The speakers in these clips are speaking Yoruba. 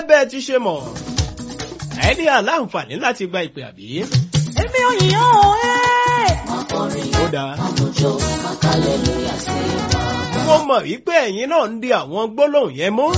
bẹ́ẹ̀ ti ṣe mọ̀ ẹ ní àláǹfààní láti gba ìpè àbí. èmi ò yàn ó ẹ́. ó dáa. mo mọ̀ wípé ẹ̀yin náà ń di àwọn gbólóhùn yẹn mú.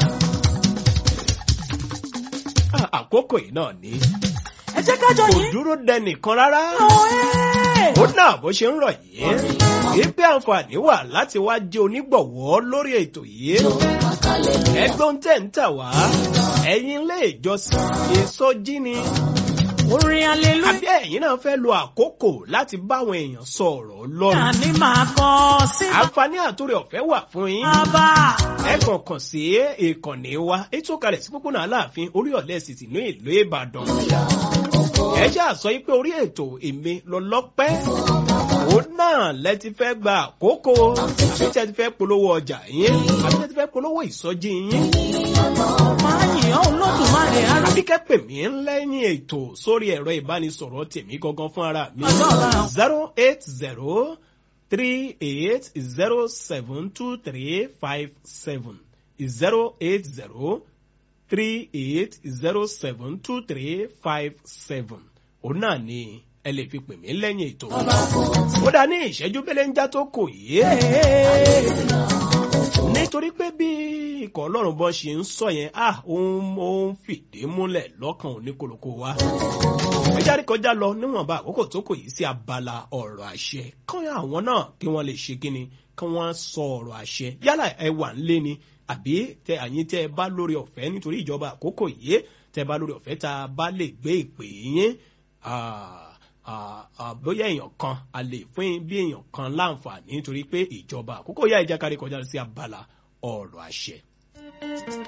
Ah, àkókò yìí náà ni ẹ jẹ́ ká jọ kò yín. dúró dẹnìkan rárá. ó ẹ́. ó náà bó ṣe ń rọ̀ yìí wípé àǹfààní wà láti wá jẹ́ onígbọ̀wọ́ lórí ètò yìí. ẹgbọ́n tẹ̀ ń tà wá ẹ̀yin ilé ìjọsìn ìsọjí ni orin aleluya àbí ẹ̀yin náà fẹ́ lo àkókò láti báwọn èèyàn sọ ọ̀rọ̀ ọlọ́run. ni màá kọ sí àǹfààní àtúrẹ̀ ọ̀fẹ́ wà fún yín. bàbá. ẹ kàn kàn sí ìkànnì wa ètò kalẹ̀ sí pópónà aláàfin orí ọ̀lẹ́ sì ti ní ìlú ìbàdàn. ẹ jẹ́ àsọ yìí pé orí ètò èmi lọ́lọ́pẹ́ òun náà lẹ ti fẹ́ gba àkókò àbí tẹ́ ti fẹ́ polówó ọjà yín àbí tẹ́ ti fẹ́ polówó ìsọjí yín máa yìn ọ́ olódùmarè ara. àbí kẹ́ pè mí lẹ́yìn ètò sórí ẹ̀rọ ìbánisọ̀rọ̀ tèmi gangan fún ara mi Ọjọ́ ọ̀la. zero eight zero three eight zero seven two three five seven zero eight zero three eight zero seven two three five seven òun náà ni ẹ lè fi pè mí lẹ́yìn ètò ó dá ní ìṣẹ́jú belenja tó kò yé nítorí pé bí ikọ̀ ọlọ́run bọ́ ṣe ń sọ yẹn ah òun ó ń fìdí múlẹ̀ lọ́kàn oníkoloko wa ẹjáde kọjá lọ níwọ̀nba àkókò tó kò yìí sí abala ọ̀rọ̀ àṣẹ kán àwọn náà kí wọ́n lè ṣe kíni kí wọ́n sọ ọ̀rọ̀ àṣẹ yálà ẹ wà ń lé ni àbí tẹ àyín tẹ ẹ bá lórí ọ̀fẹ́ nítorí ìjọba àkókò yìí tẹ ẹ bá lórí ọ̀fẹ́ tá a bá lè gbé ìpè yín ah, ah, ah, bóyá èèyàn kan a lè fún bí èèyàn kan láǹfààní nítorí pé ìjọba àkókò yá ìjákàrí kọjá sí abala ọ̀rọ̀ àṣẹ.